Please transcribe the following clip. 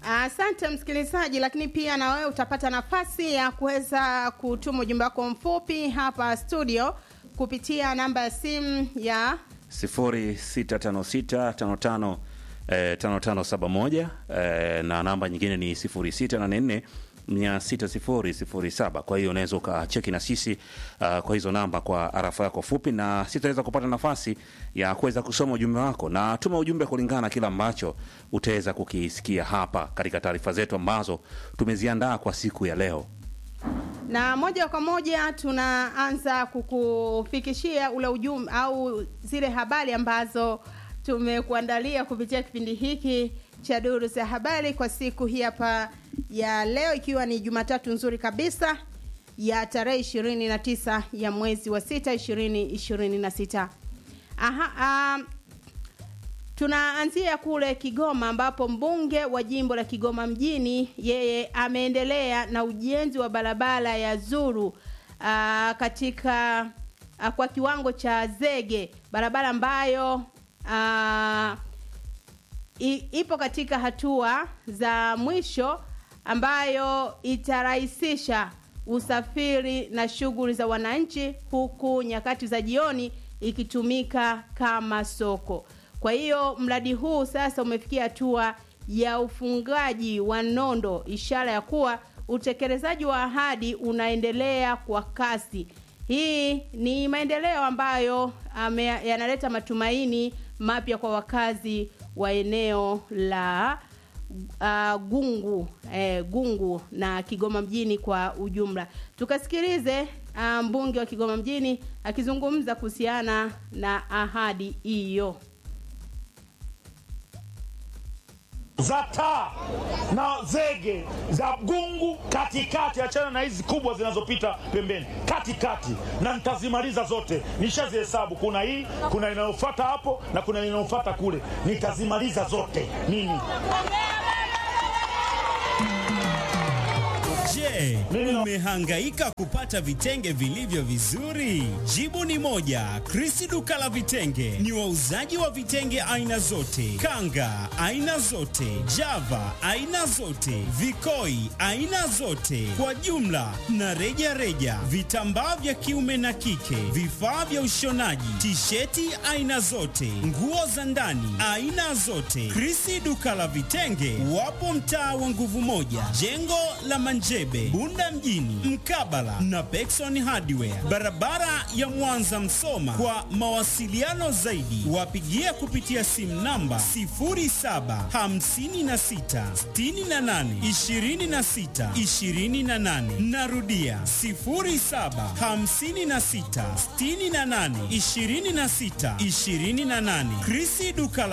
Asante msikilizaji, lakini pia na wewe utapata nafasi ya kuweza kutuma ujumbe wako mfupi hapa studio kupitia namba ya simu ya 065655 eh, 5571 eh, na namba nyingine ni 0684 6007. Kwa hiyo unaweza ukacheki na sisi uh, kwa hizo namba kwa arafa yako fupi, na sitaweza kupata nafasi ya kuweza kusoma ujumbe wako, na tuma ujumbe kulingana na kile ambacho utaweza kukisikia hapa katika taarifa zetu ambazo tumeziandaa kwa siku ya leo. na moja kwa moja tunaanza kukufikishia ule ujumbe au zile habari ambazo tumekuandalia kupitia kipindi hiki cha duru za habari kwa siku hii hapa ya leo, ikiwa ni Jumatatu nzuri kabisa ya tarehe ishirini na tisa ya mwezi wa sita ishirini ishirini na sita. Aha, um, Tunaanzia kule Kigoma ambapo mbunge wa jimbo la Kigoma mjini yeye ameendelea na ujenzi wa barabara ya Zuru aa, katika aa, kwa kiwango cha zege, barabara ambayo aa, i, ipo katika hatua za mwisho ambayo itarahisisha usafiri na shughuli za wananchi huku nyakati za jioni ikitumika kama soko. Kwa hiyo mradi huu sasa umefikia hatua ya ufungaji wa nondo, ishara ya kuwa utekelezaji wa ahadi unaendelea kwa kasi. Hii ni maendeleo ambayo ame, yanaleta matumaini mapya kwa wakazi wa eneo la uh, Gungu eh, Gungu na Kigoma mjini kwa ujumla. Tukasikilize uh, mbunge wa Kigoma mjini akizungumza kuhusiana na ahadi hiyo. za taa na zege za gungu katikati, achana na hizi kubwa zinazopita pembeni, katikati, na nitazimaliza zote. Nishazihesabu, kuna hii, kuna inayofuata hapo na kuna inayofuata kule, nitazimaliza zote mimi. Je, umehangaika kupata vitenge vilivyo vizuri? Jibu ni moja. Krisi duka la vitenge ni wauzaji wa vitenge aina zote, kanga aina zote, java aina zote, vikoi aina zote, kwa jumla na reja reja, vitambaa vya kiume na kike, vifaa vya ushonaji, tisheti aina zote, nguo za ndani aina zote. Krisi duka la vitenge wapo mtaa wa nguvu moja, jengo la Manjebe, Bunda mjini, mkabala na Pekson Hardware, barabara ya Mwanza Msoma. Kwa mawasiliano zaidi, wapigie kupitia simu namba 0756682628. Narudia 0756682628. Krisi duka la